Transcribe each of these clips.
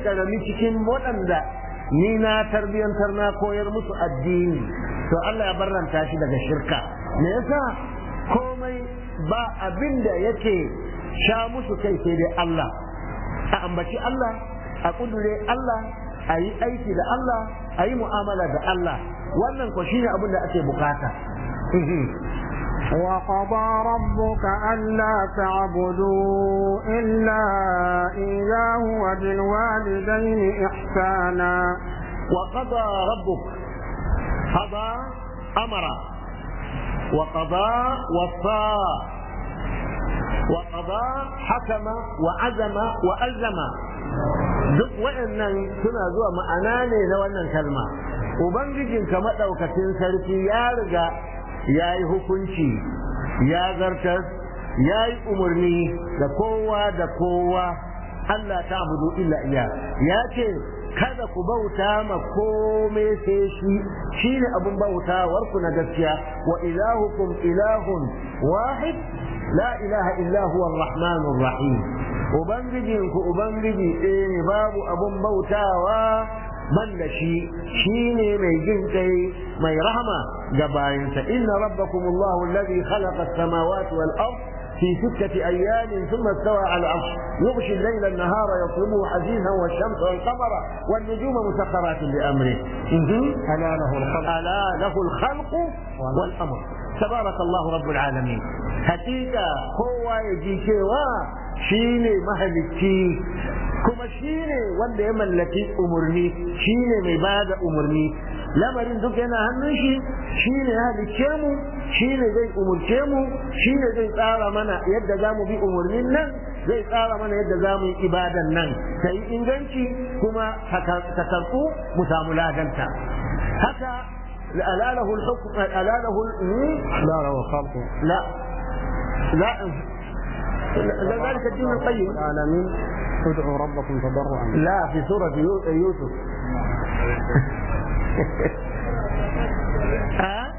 karami cikin waɗanda ni na tarbiyantar na koyar musu addini to Allah ya barranta shi daga shirka me yasa komai ba abin da yake sha musu kai sai dai Allah a ambaci Allah a kudure Allah a yi aiki da Allah a yi mu'amala da Allah wannan ko shine abin da ake bukata وقضى ربك ألا تعبدوا إلا إياه وبالوالدين إحسانا وقضى ربك قضى أمر وقضى وصى وقضى حكم وعزم وألزم duk waɗannan suna zuwa ma'ana ne na wannan kalma ubangijinka maɗaukacin sarki ya riga ya yi hukunci ya zartar ya yi umarni da kowa da kowa Allah ta abudu illa iya ya ce kada ku bauta ma kome sai shi shine abun bautawar ku na gaskiya wa ilahukum ilahun wahid la ilaha illa huwa ar-rahmanur rahim ubangijinku ubangiji ɗaya ne babu abun bautawa man da shi shine mai jin kai mai rahama ga bayansa inna rabbakum Allahu alladhi khalaqa as-samawati wal ard في ستة أيام ثم استوى على العرش يغشي الليل النهار يطلبه حديثا والشمس والقمر والنجوم مسخرات بأمره ألا له الخلق ألا له الخلق والأمر تبارك الله رب العالمين حقيقة هو يجي كوا شيني مهلكي kuma shi ne wanda ya mallaki umarni shi ne mai ba da umarni lamarin duk yana hannun shi shi ne ya halicce mu shi ne zai umurce mu shi ne zai tsara mana yadda za mu bi umarnin nan zai tsara mana yadda za mu yi ibadan nan ta yi inganci kuma ta karɓu mu samu ladanta haka ألا له الحكم ألا له لا له الخلق لا لا ذلك الدين القيم العالمين ادعوا ربكم تضرعا لا في سورة يو- يوسف ها؟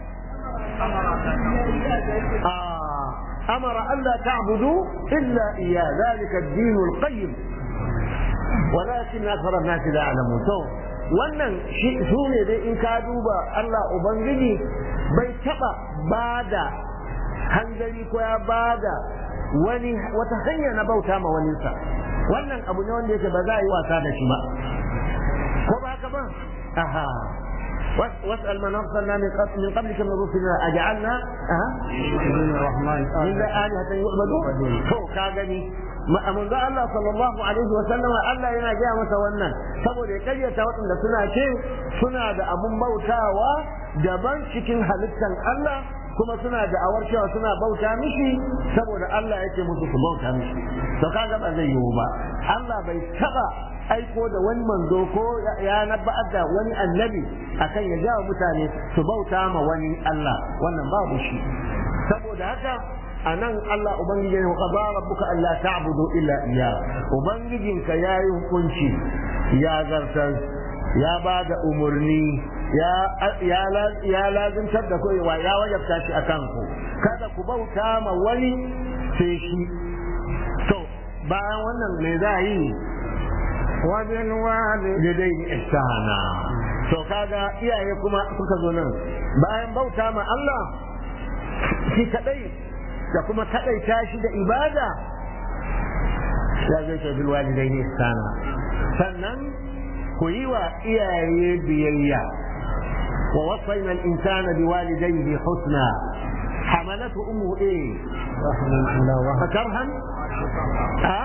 آه أمر ألا تعبدوا إلا إياه ذلك الدين القيم ولكن أكثر الناس لا يعلمون تو wannan shi su ne dai in ka duba Allah Ubangiji bai taɓa bada hanzari ko ya bada wani wata hanya na bauta ma waninsa wannan abu ne wanda yake ba za a yi wasa da shi ba ko ba haka ba aha واسأل من أرسلنا من قبل من قبلك من رسلنا أجعلنا أها دين الرحمن من لا آلهة يعبدون هو كاغني من ذا الله صلى الله عليه وسلم Allah yana gaya masa wannan saboda ya karyata waɗanda suna ce suna da abun bautawa daban cikin halittan Allah kuma suna da awar cewa suna bauta mishi saboda Allah yake musu su bauta mishi to kaga ba zai yiwu ba Allah bai taba aiko da wani manzo ko ya nabba'ar da wani annabi akan ya jawo mutane su bauta ma wani Allah wannan babu shi saboda haka a nan Allah Ubangiji ne qada rabbuka alla ta'budu illa iya ubangijinka yayi hukunci ya zartar ya ba da umarni ya ya ya lazimtar da ku ya wajabta shi akan ku kada ku bauta ma wani sai shi to bayan wannan me za yi وبالوالد yadaini ihsana to kaga iyaye kuma suka zo nan bayan bauta ma Allah shi kadai da kuma kadaita shi da ibada ya zai ce bil walidaini ihsana sannan ku yi wa iyaye biyayya wa wasayna al insana bi walidayhi husna حملته امه ايه؟ رحمة الله وهب فكرها؟ ها؟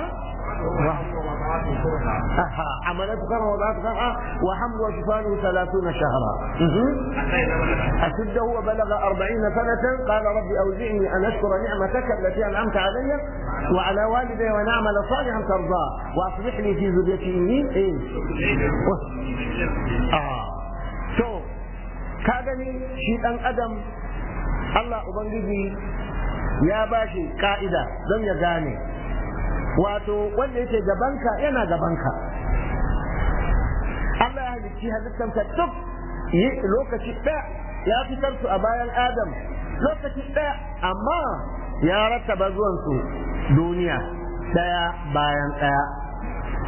أها عملت كرها وضعت كرها وحمل وشفانه ثلاثون شهرا مهم. أشده وبلغ أربعين سنة قال رب أوزعني أن أشكر نعمتك التي أنعمت علي وعلى والدي وأن أعمل صالحا ترضاه وأصلح لي في ذريتي إني إيه آه شو كاغني شيء أن أدم الله أبنجي يا باشي قائدة لم يغاني wato wanda yake gabanka yana gabanka Allah ya halicci halittanka duk yi lokaci ɗaya ya fitar su a bayan Adam lokaci ɗaya amma ya rattaba zuwan su duniya ɗaya bayan ɗaya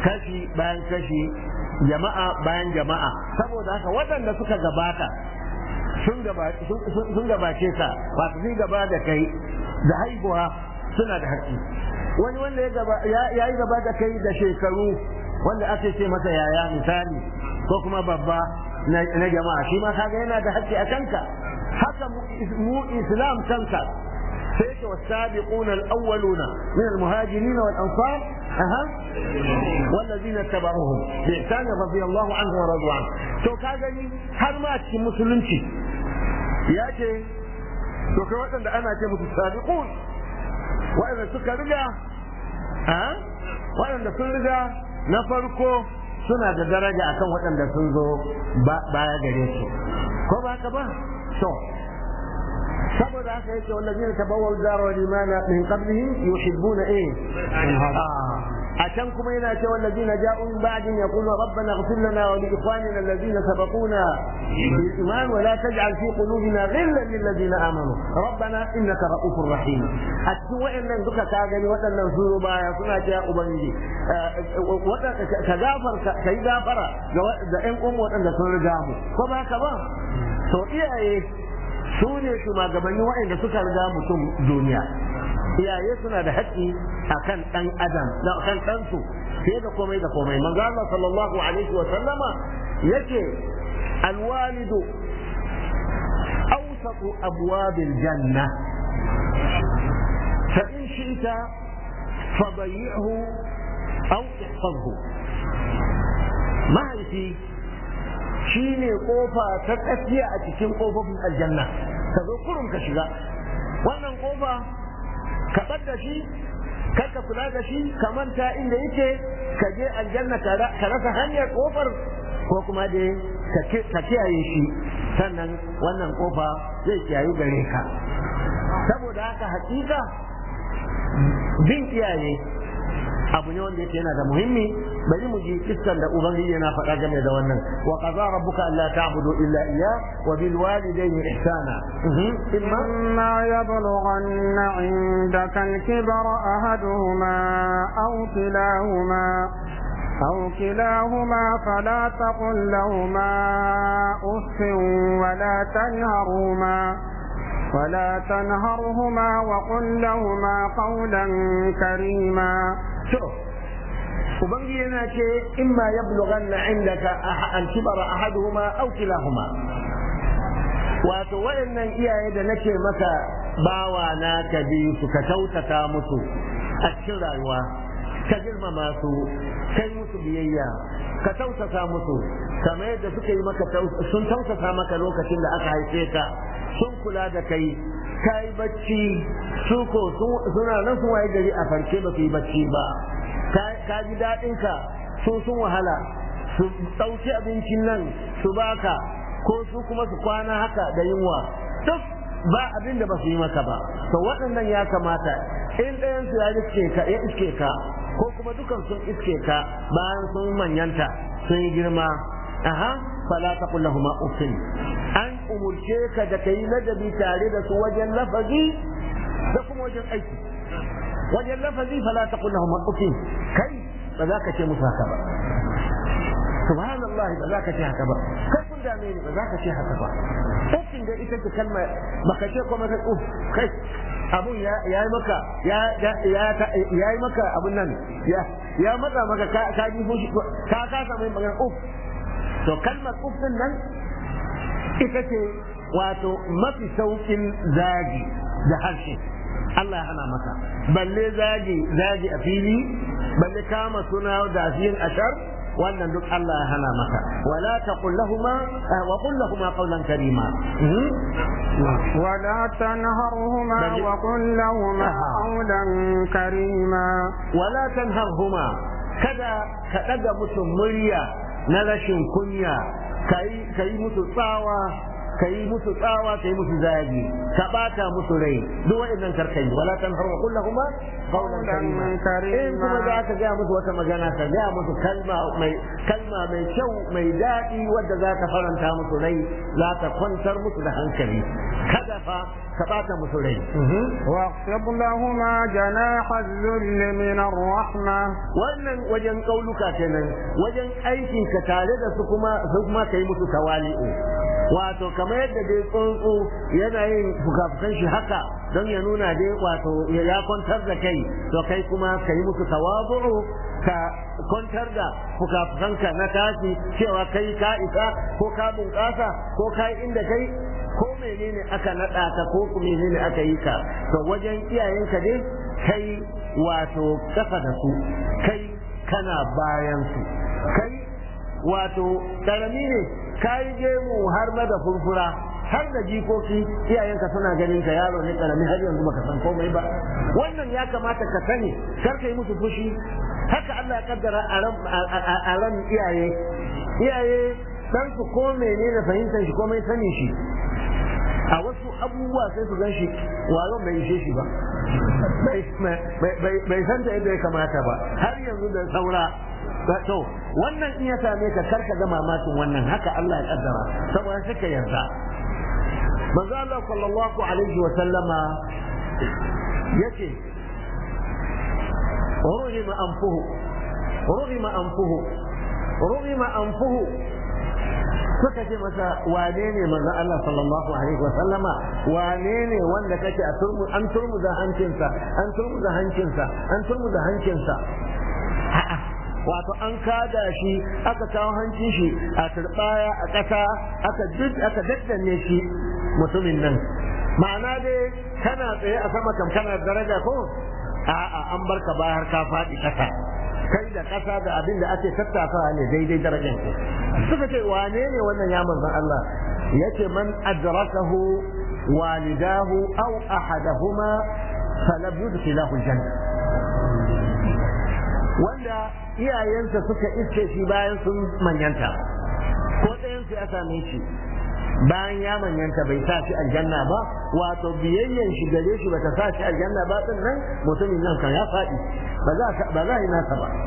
kashi bayan kashi jama'a bayan jama'a saboda haka waɗanda suka gabata sun gabace ka wato sun gaba da kai da haihuwa suna da haƙƙi wani wanda ya yi gaba da kai da shekaru wanda ake ce masa yaya misali ko kuma babba na jama'a shi ma kaga yana da haƙƙi a kanka haka mu islam kanka sai ce wasabiquna al-awwaluna min al-muhajirin wal ansar aha والذين اتبعوهم بإحسان رضي الله عنه ورضوا عنه to ka gani har ma cikin musulunci ya ce to kai waɗanda ana ce musu sabiqun waɗanda suka riga waɗanda sun riga na farko suna da daraja akan waɗanda sun zo baya gare su ko ba haka ba to saboda haka yake wallazina tabawwal dar wal imana min qablihim yuhibbuna eh a can kuma yana ce wallazina ja'u min ba'din yaqulu rabbana ighfir lana wa li ikhwanina alladhina sabaquna bil iman wa la taj'al fi qulubina ghillan lil ladina amanu rabbana innaka ra'ufur rahim a cikin wayannan duka ka gani waɗannan su baya suna cewa ubangiji ka gafarta kai gafara ga ƴan uwan waɗanda sun riga mu ko ba ka ba to iyaye su ne shugabanni waɗanda suka riga mutum duniya iyaye suna da haƙƙi a kan ɗan adam da kan ɗansu fiye da komai da komai manzo Allah sallallahu alaihi wa sallama yake alwalidu awsatu abwabil janna fa in shi'ta fadayyi'hu aw ihfazhu mahaifi shi ne kofa ta tsakiya a cikin kofofin aljanna ka zo kurum ka shiga wannan kofa ka da shi kar ka kula da shi ka manta inda yake ka je aljanna ka rasa hanyar kofar ko kuma dai ka kiyaye shi sannan wannan kofa zai kiyayu gare ka saboda haka hakika bin iyaye abu ne wanda yake yana da muhimmi bari mu ji kissan da ubangiji yana faɗa game da wannan wa qadara rabbuka alla ta'budu illa iyyah wa bil walidayni ihsana imma yablughanna 'indaka al-kibara ahaduhuma aw kilahuma أو كلاهما فلا تقل لهما أف ولا تنهرهما ولا تنهرهما وقل لهما قولا كريما شوف ubangiji yana ce in ma ya bulughanna indaka an kibara ahaduhuma aw kilahuma wato waɗannan iyaye da nake maka bawa na ka bi su ka tautata musu a cikin rayuwa ka girmama su kai musu biyayya ka tautata musu kamar yadda suka yi maka sun tautata maka lokacin da aka haife ka sun kula da kai ka yi bacci su ko suna nan sun waye gari a farke ba su yi bacci ba ka ji daɗinka su sun wahala su ɗauki abincin nan su baka ko su kuma su kwana haka da yunwa duk ba abin da ba su yi maka ba to waɗannan ya kamata in ɗayan su ya iske ka ya iske ka ko kuma dukan sun iske ka bayan sun manyanta sun yi girma aha fala taqul lahumu uffin an umurce ka da kai ladabi tare da su wajen lafazi da kuma wajen aiki wajen lafazi fala taqul lahumu uffin kai ba za ka ce musu haka ba subhanallah ba za ka ce haka ba kai kun dame ni ba za ka ce haka ba uffin da ita ce kalma baka ce kuma ka uff kai abun ya yi maka ya yi maka abun nan ya matsa maka ka ji fushi ka kasa mai magana uff to kalmar uff din nan ita ce wato mafi saukin zagi da harshe Allah ya hana maka balle zagi zagi a fili balle kama suna da fiyin ashar wannan duk Allah ya hana maka wala taqul lahumu wa qul lahumu qawlan karima ولا تنهرهما وقل لهما قولا كريما ولا تنهرهما kada ka ɗaga musu murya na rashin kunya ka yi musu tsawa ka yi musu tsawa ka yi musu zagi ka bata musu rai duk waɗannan karkai wala tanhar wa kullahuma qawlan karima in kuma za ka ga musu wata magana ka ga musu kalma mai kalma mai kyau mai daɗi wadda za ta faranta musu rai za ta kwantar musu da hankali kada fa ka bata musu rai واخفض لهما جناح الذل من الرحمة wannan wajen kauluka kenan wajen aikin ka tare da su kuma su kuma kai musu tawali'u wato kamar yadda dai tsuntsu yana yin fukafukan shi haka don ya nuna dai wato ya kwantar da kai to kai kuma kai musu tawadu'u ka kwantar da fukafukanka na tashi cewa kai ka isa ko ka bunƙasa ko kai inda kai ko menene aka naɗa ka ko menene aka yi ka to wajen iyayenka dai kai wato kafa da su kai kana bayan su kai wato karami ne kai gemu har ma da furfura har da jikoki iyayenka suna ganin ka yaro ne karami har yanzu baka san komai ba wannan ya kamata ka sani kar ka yi musu fushi haka Allah ya kaddara a ran iyaye iyaye dan su ko menene fahimtar shi komai sanin shi a wasu abubuwa sai su gan shi wayon bai ishe shi ba bai san ta yadda ya kamata ba har yanzu da saura to wannan in ya same ka karka ga mamakin wannan haka Allah ya kaddara saboda suka yarda manzo Allah sallallahu alaihi wa sallama yace رغم أنفه رغم أنفه رغم أنفه suka ce masa wane ne manzon Allah sallallahu alaihi wa sallama wane ne wanda kake a turmu an turmu da hancinsa an turmu da hancinsa an turmu da hancinsa a'a wato an kada shi aka kawo hancin shi a turbaya a ƙasa aka duk aka daddanne shi mutumin nan ma'ana dai kana tsaye a sama kam kana daraja ko a'a an barka bayar ka faɗi ƙasa kai da ƙasa da abin da ake tattafawa ne daidai darajar ku suka ce wane ne wannan ya manzon Allah yace man adrakahu walidahu aw ahadahuma falam yudkhilahu janna wanda iyayensa suka iske shi bayan sun manyanta ko ɗayan su ya same shi bayan ya manyanta bai sa shi aljanna ba wato biyayyen shi gare shi bata sa shi aljanna ba din nan mutumin nan kan ya faɗi ba za ba za yi nasa ba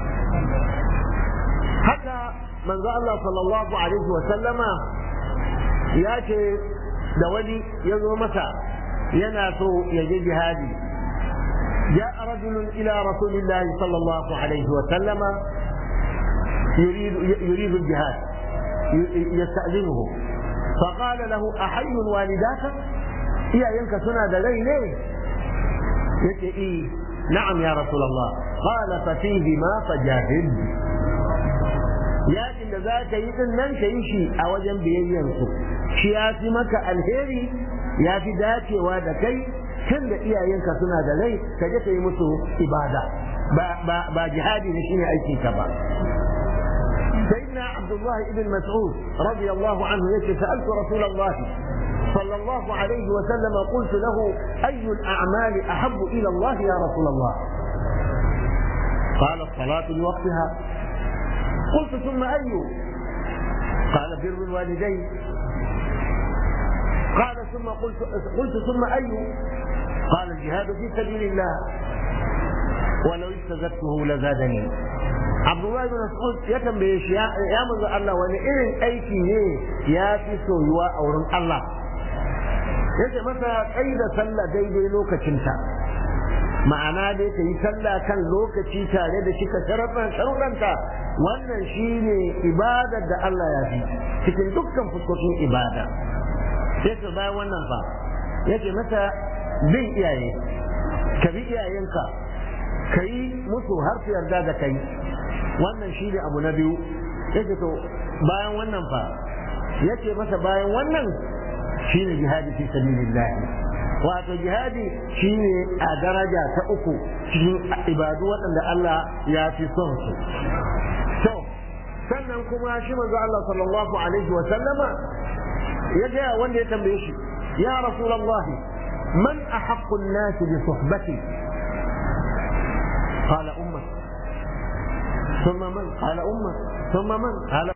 haka manzo Allah sallallahu alaihi wa sallama ya ce da wani ya zo masa yana so ya je jihadi جاء رجل إلى رسول الله صلى الله عليه وسلم يريد يريد الجهاد يستأذنه فقال له أحي والداك إيا ينك سنة دلي ليه يتي إيه نعم يا رسول الله قال ففيهما فجاهد yakin da za ka yi din nan ka yi shi a wajen biyayyansu shi ya fi maka alheri ya fi dacewa da kai tun da iyayenka suna da rai ka je ka yi musu ibada ba jihadi ne shine aikin ka ba سيدنا عبد الله بن مسعود رضي الله عنه يقول سألت رسول الله صلى الله عليه وسلم قلت له أي الأعمال أحب إلى الله يا رسول الله قال الصلاة لوقتها قلت ثم أي قال بر الوالدين قال ثم قلت قلت ثم أي قال الجهاد في سبيل الله ولو استزدته لزادني Abdullahi bin Mas'ud ya tambaye shi ya manzo Allah wani irin aiki ne ya fi soyuwa a wurin Allah yace masa kai da sallah daidai lokacinta ma'ana dai ka yi sallah kan lokaci tare da shi ka sharaɗan sharuɗanta wannan shine ibadar da Allah ya fi cikin dukkan fuskokin ibada sai ka bayan wannan fa yace masa bin iyaye ka bi iyayenka ka yi musu har su yarda da kai wannan shi ne abu na biyu yake to bayan wannan fa yake masa bayan wannan shi ne jihadi fi sabilillah wato jihadi shi ne a daraja ta uku cikin ibadu waɗanda Allah ya fi son su to sannan kuma shi manzo Allah sallallahu alaihi wa sallama ya ga wanda ya tambaye shi ya rasulullah man ahaqqu an-nas bi suhbati قال أمك ثم من قال أمك ثم من قال